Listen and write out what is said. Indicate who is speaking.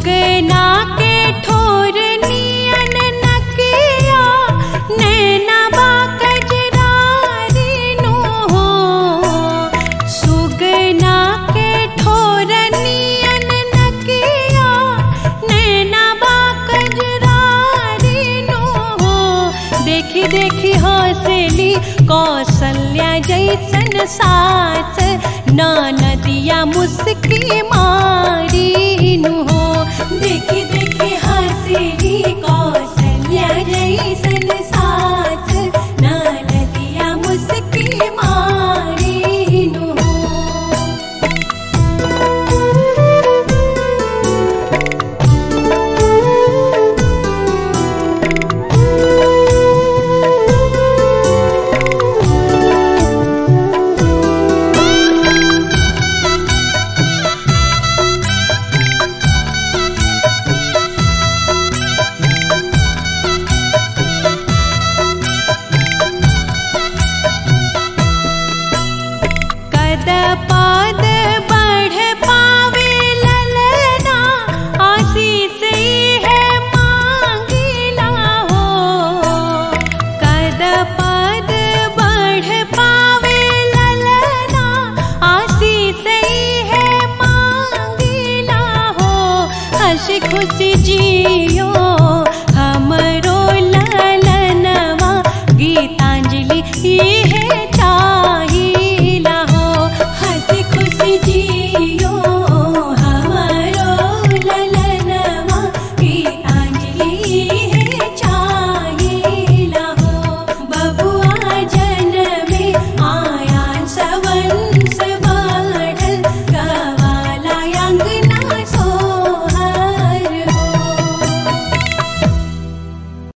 Speaker 1: सुगना के ठोर नियन नकिया नैना बा कजरारी नु हो सुगना के ठोर नियन नकिया नैना बा कजरारी नु हो देखी देखी हौसली कौशल्या जैसन सास नदिया मुस्की मारी नु हो देखी देखी हंसली कौशल्या जैसन सास नदिया मुस्की मारी नु हो कद पाद बढ़ पावे ललना आशीष ही है मांगिला हो कद पाद बढ़ पावे ललना आशीष ही है मांगिला हो हंस खुशी जियो हमरो ललनवा गीतांजलि ये है